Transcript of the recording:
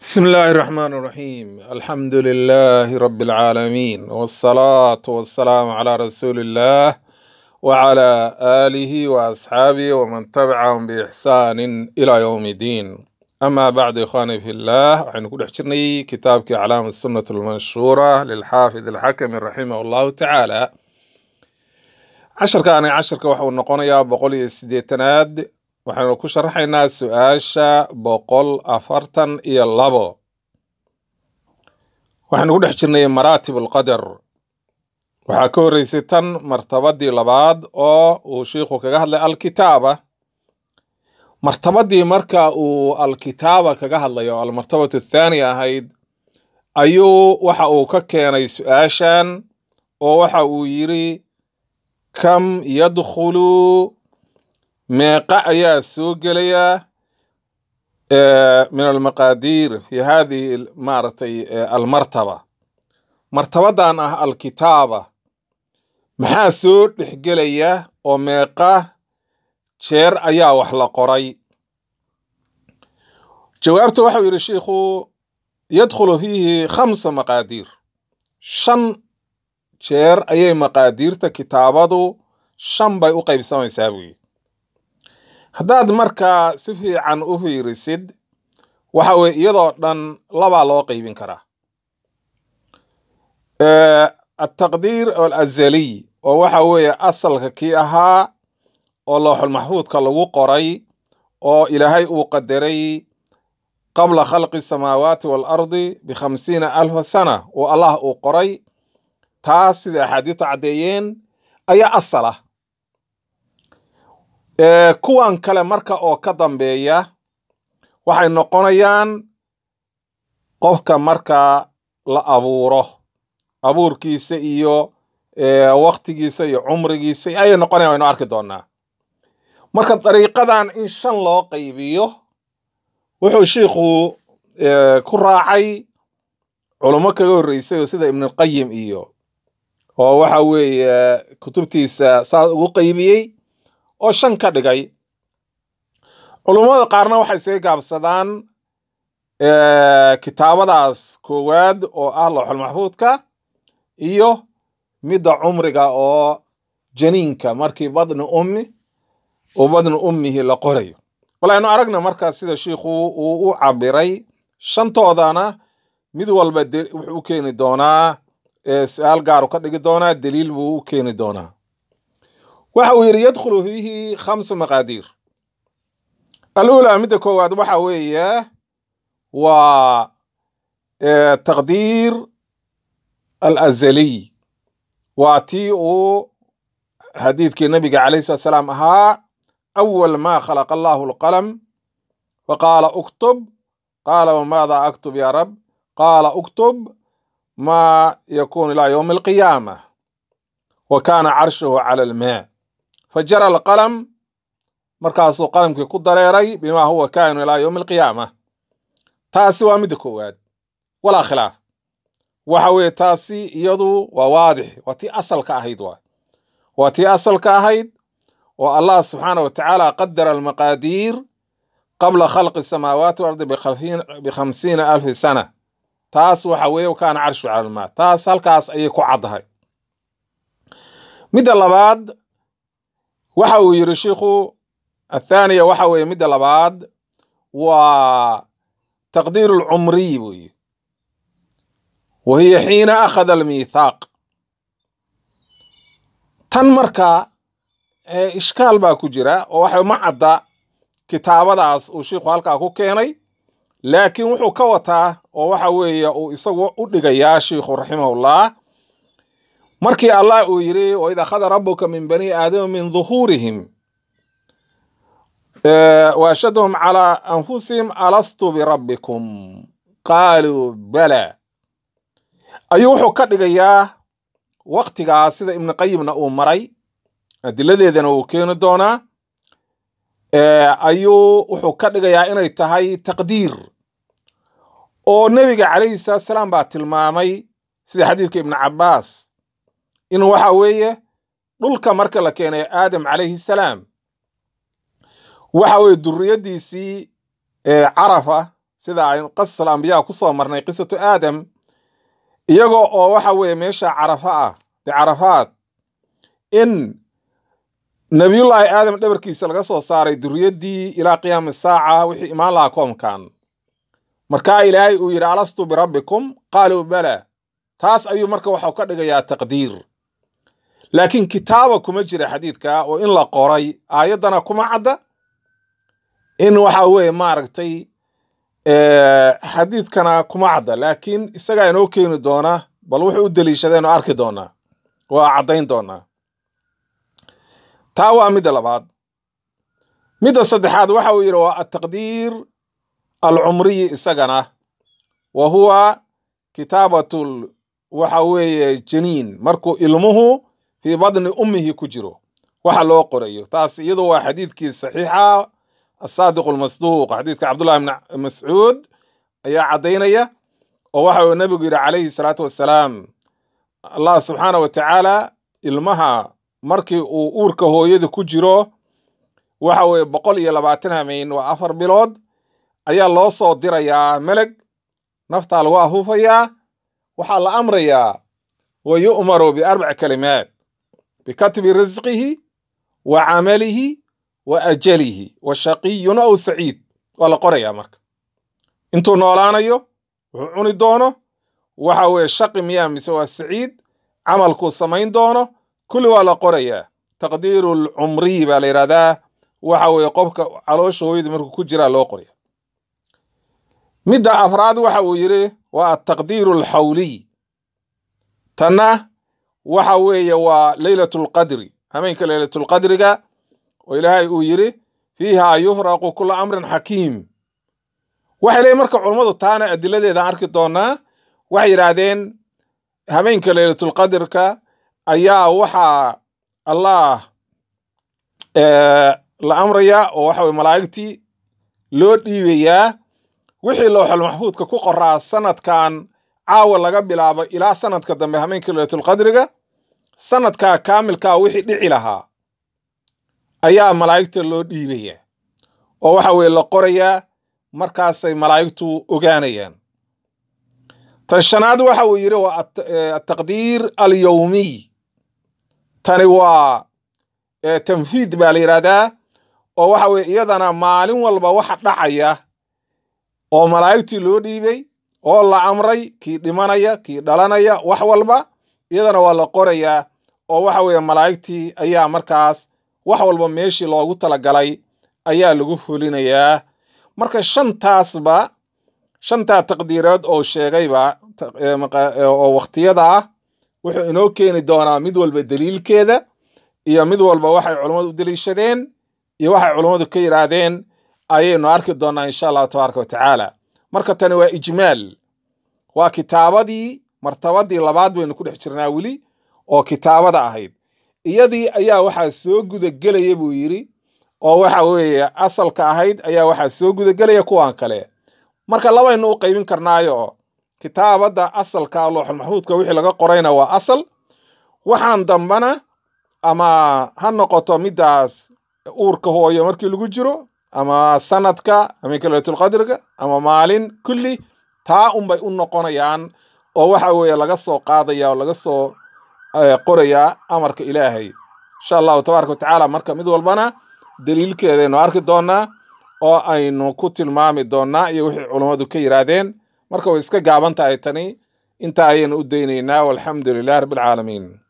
بسم الله الرحمن الرحيم الحمد لله رب العالمين والصلاة والسلام على رسول الله وعلى آله وأصحابه ومن تبعهم بإحسان إلى يوم الدين أما بعد إخواني في الله وحين نقول حجرني كتابك علامة السنة المنشورة للحافظ الحكم رحمه الله تعالى عشر كان عشر كوحو النقونيا بقولي السديتناد waxaynu ku sharaxaynaa su-aasha boqol afartan iyo labo waxaynu ku dhex jirnay maraatib alqadar waxaa ka horreysay tan martabadii labaad oo uu shiikhu kaga hadlay alkitaaba martabadii marka uu alkitaaba kaga hadlayo almartabatu athaaniya ahayd ayuu waxa uu ka keenay su-aashan oo waxa uu yiri kam yadkhulu meeqa ayaa soo gelaya min almaqaadiir fi hadihi maaragtay almartaba martabadan ah alkitaaba maxaa soo dhexgelaya oo meeqa jeer ayaa wax la qoray jawaabta waxau yidhi shiikhu yadkhulu fiihi khamsa maqaadiir shan jeer ayay maqaadiirta kitaabadu shan bay u qaybsamaysaa buyi haddaad markaa si fiican u fiirisid waxa weye iyadoo dhan labaa loo qeybin karaa ataqdiir alazaliy oo waxa weeye asalka kii ahaa oo looxul maxfuudka lagu qoray oo ilaahay uu qadaray qabla khalqi samaawaati waalardi bikhamsiina alfa sana oo allah uu qoray taas sida axaadiistu caddeeyeen ayaa asal ah kuwan kale marka oo ka dambeeya waxay noqonayaan qofka marka la abuuro abuurkiisa iyo waktigiisa iyo cumrigiisa ayay noqonayan waynu arki doonaa marka dariiqadan in shan loo qaybiyo wuxuu shiikhu ku raacay culummo kaga horreysay oo sida ibnulqayim iyo oo waxa weeye kutubtiisa saas ugu qaybiyey oo shan ka dhigay culummada qaarna waxay isaga gaabsadaan kitaabadaas koowaad oo ah looxul maxfuudka iyo midda cumriga oo janiinka markii badni ummi oo badni ummihi la qorayo bal aynu aragna markaas sida shiikhu uu u cabiray shantoodana mid walba wuxuu u keeni doonaa su-aal gaaru ka dhigi doonaa daliil buu u keeni doonaa waxa uu yidhi yadkhulu fiihi khamsu maqaadiir alula midda koowaad waxa weeye waa taqdiir alazaliy waa tii uu xadiidkii nabiga calayh salat salaam ahaa awal ma khalaqa allahu alqalam faqaala uktub qaala wamaada aktub ya rab qaala uktub ma yakunu ilaa yowmi alqiyaama wa kaana carshuhu cala almaa fajara alqalam markaasuu qalamkii ku dareeray bimaa huwa kainu ilaa yowmi alqiyaama taasi waa midda koowaad walaa khilaaf waxa weeye taasi iyadu waa waadix waa tii asalka ahayd waa waa tii asalka ahayd oo allah subxaana wa tacaala qadara almaqaadiir qabla khalqi samaawaati waardi bikhamsiina alfi sana taas waxa weeye kaana carshu cala almaa taas halkaas ayay ku caddahay midda labaad waxa uu yidhi shiikhu athaaniya waxa weeye midda labaad waa taqdiir alcumriy buu yidhi wa hiya xiina akhada almiithaaq tan marka ishkaal baa ku jira oo waxa ma cadda kitaabadaas uu shiikhu halkaa ku keenay laakiin wuxuu ka wataa oo waxa weeye uu isagu u dhigayaa shiikhu raximahullah markii allah uu yidhi waid akhada rabuka min bani aadama min duhuurihim waashadhum calaa anfusihim alastu birabbikum qaaluu bala ayuu wuxuu ka dhigayaa waktigaas sida ibnuqayimna uu maray adiladeedana uu keeni doonaa ayuu wuxuu ka dhigayaa inay tahay taqdiir oo nebiga calayhi salaatu salaam baa tilmaamay sida xadiidka ibnu cabbaas in waxa weeye dhulka marka la keenay aadam calayhi salaam waxa weeye duriyaddiisii carafa sida aynu qasasal ambiyaa kusoo marnay qisatu aadam iyagoo oo waxa weeye meesha carafa ah bicarafaad in nabiyullaahi aadam dhabarkiisa laga soo saaray duriyaddii ilaa qiyaami saaca wixii imaan lahaa koomkan markaa ilaahay uu yidhi alastu birabbikum qaaluu bala taas ayuu marka waxau ka dhigayaa taqdiir laakiin kitaaba kuma jira xadiidka oo in la qoray aayaddana kuma cadda in waxa weeye maaragtay xadiidkana kuma cadda laakiin isagaa inoo keeni doona bal wuxuu u deliishadeen oo arki doonaa waa caddayn doonaa taa waa midda labaad midda saddexaad waxa uu yidhi waa ataqdiir alcumriyi isagana wa huwa kitaabatul waxa weeye janiin markuu ilmuhu fii badni ummihi ku jiro waxa loo qorayo taas iyadu waa xadiidkii saxiixa asaadiq almasduuq xadiidka cabdullahi bn mascuud ayaa caddaynaya oo waxa uu nabigu yidhi calayhi salaatu wassalaam allah subxaana wa tacaala ilmaha markii uu uurka hooyada ku jiro waxa weeye boqol iyo labaatan hameyn waa afar bilood ayaa loo soo dirayaa meleg naftaa lagu afuufayaa waxaa la amrayaa wa yu'maru biarbaci kalimaat bikatbi risqihi wa camalihi wa ajalihi wa shaqiyun aw saciid waa la qorayaa marka intuu noolaanayo wuxuu cuni doono waxa weeye shaqi miyaa mise waa saciid camalkuu samayn doono kulli waa la qorayaa taqdiiru lcumriyi baa la yidhahdaa waxa weeye qofka caloosha hooyada markuu ku jiraa loo qoraya midda afraad waxa uu yidhi waa ataqdiiru alxawliy tanna waxa weeye waa leylatulqadri hameenka leylatulqadriga oo ilaahay uu yidhi fiiha yufraqu kula amrin xakiim waxay leeyiin marka culummadu taana adiladeeda arki doonaa waxay yidhaahdeen habeenka leylatulqadrka ayaa waxaa allah la amrayaa oo waxa weye malaa'igtii loo dhiibayaa wixii lowxal maxfuudka ku qoraa sanadkan caawa laga bilaabo ilaa sanadka dambe hameenka leylatulqadriga sanadkaa kaamilkaa wixii dhici lahaa ayaa malaa'igta loo dhiibaya oo waxa weye la qorayaa markaasay malaa'igtu ogaanayaan tan shanaad waxa uu yidhi waa ataqdiir alyowmiy tani waa tanfiid baa la yidhaahdaa oo waxa weye iyadana maalin walba waxa dhacaya oo malaa'igtii loo dhiibay oo la amray kii dhimanaya kii dhalanaya wax walba iyadana waa la qorayaa oo waxa weeye malaa'igtii ayaa markaas wax walba meeshii loogu talagalay ayaa lagu fulinayaa marka shantaasba shantaa taqdiirood oo sheegayba oo wakhtiyada ah wuxuu inoo keeni doonaa mid walba daliilkeeda iyo mid walba waxay culummadu u deliishadeen iyo waxay culummadu ka yidhaahdeen ayaynu arki doonaa insha allahu tabaaraka wa tacaala marka tani waa ijmaal waa kitaabadii martabadii labaad baynu ku dhex jirnaa weli oo kitaabada ahayd iyadii ayaa waxaa soo gudagelaya buu yidhi oo waxa weeye asalka ahayd ayaa waxaa soo gudagelaya kuwan kale marka labaynu u qaybin karnaayo kitaabadda asalka looxul maxfuudka wixii laga qorayna waa asal waxaan dambana ama ha noqoto middaas uurka hooyo markii lagu jiro ama sanadka hameenka leylatulqadriga ama maalin kulli taa unbay u noqonayaan oo waxa weeye laga soo qaadaya oo laga soo qorayaa amarka ilaahay insha allahu tabaaraka wa tacaala marka mid walbana daliilkeedaynu arki doonaa oo aynu ku tilmaami doonaa iyo wixii culummadu ka yidhaahdeen marka way iska gaaban tahay tani intaa ayaynu u daynaynaa walxamdu lilah rabbi alcaalamiin